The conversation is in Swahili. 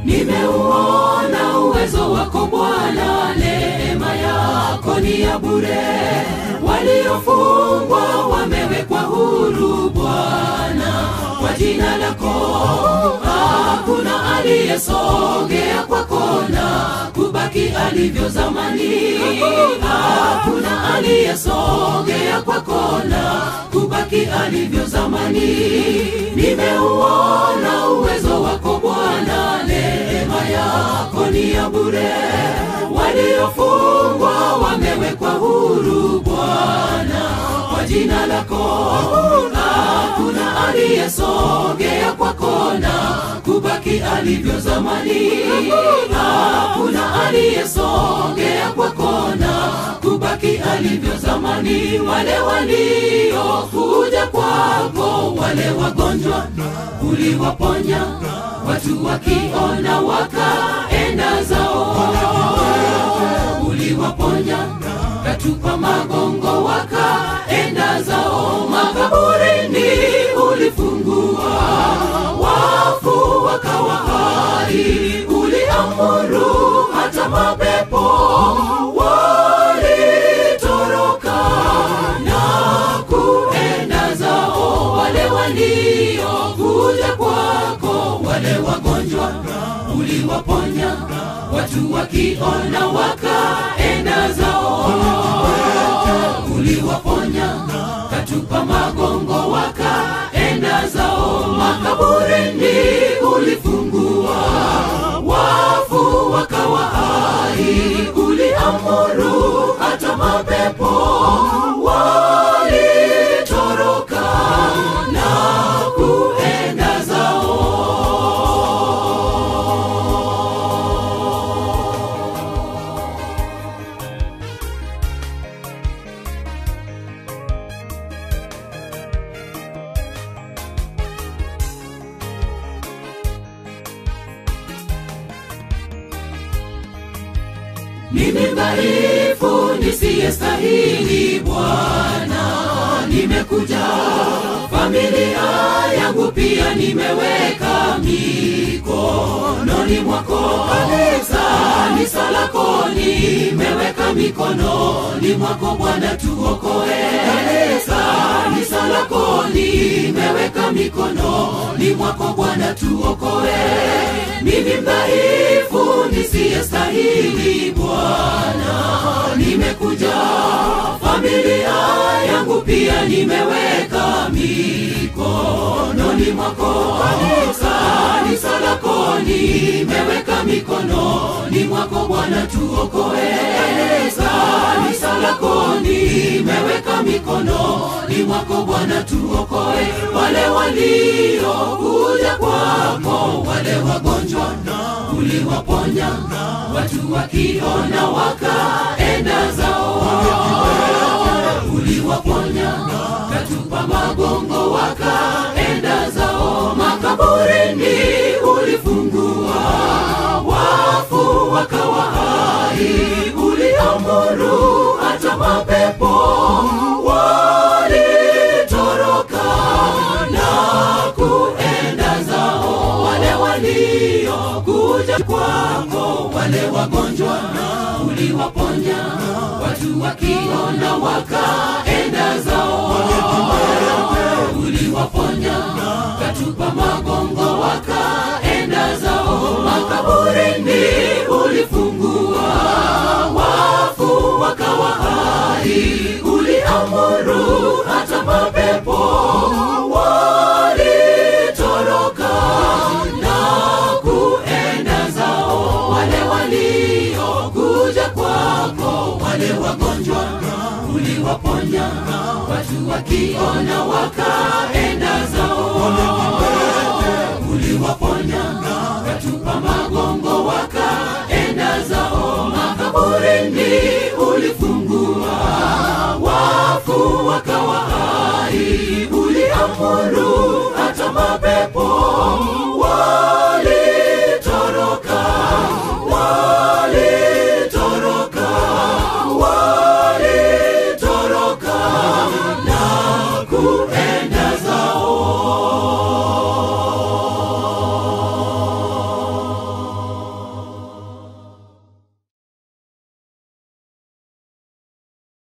nimeuona uwezo wako bwana neema yako ni ya bure waliofungwa wamewekwa huru bwana kwa jina lako hakuna aliyesogea kwako na kubaki alivyo zamani hakuna aliyesogea kwako na kubaki alivyo zamani nimeuona uwezo wako bwana neema yako ni ya bure waliofungwa wamewekwa huru bwana kwa jina lako hakuna aliyesogea kwako na kubaki alivyo zamani hakuna aliyesogea kwako na kubaki alivyo zamani wale waliokuja kwako wale wagonjwa uliwaponya watu wakiona wakaenda zao uliwaponya katupa magongo wakaenda zao makaburini ulifungua wafu wakawa hai uliamuru hata mapepo walitoroka na kuenda zao wale waliokuja kwako wale wagonjwa uliwaponya watu wakiona wakaenda zao uliwaponya katupa magongo wakaenda zao makaburini ulifungua wafu wakawa hai uliamuru hata mapepo walitoroka na kuenda zao mimi dhaifu nisiyestahili bwana nimekuja familia yangu pia nimeweka mikononi mwako kanisa lako nimeweka mikononi mwako bwana tuokoe kanisa lako nimeweka mikononi mwako bwana tuokoe mimi mdhaifu nisiyestahili bwana nimekuja familia yangu pia nimeweka mikononi mwako kanisa lako nimeweka mikononi mwako bwana tuokoe kanisa lako nimeweka mikononi mwako bwana tuokoe wale waliokuja kwako wale wagonjwa uliwaponya watu wakiona wakaenda zao uliwaponya katupa magongo wakaenda zao makaburini ulifungua wafu wakawa hai uliamuru hata mapepo walitoroka na kuenda zao wale waliokuja kwako wale wagonjwa uliwaponya watu wakiona wakaenda zao uliwaponya katupa magongo wakaenda zao makaburini ulifungua wafu wakawa hai uliamuru hata mapepo walitoroka na kuenda zao wale waliokuja kwako wale wagonjwa uliwaponya watu wakiona wakaenda zao uliwaponya katupa magongo wakaenda zao makaburini ulifungua wafu wakawa hai uliamuru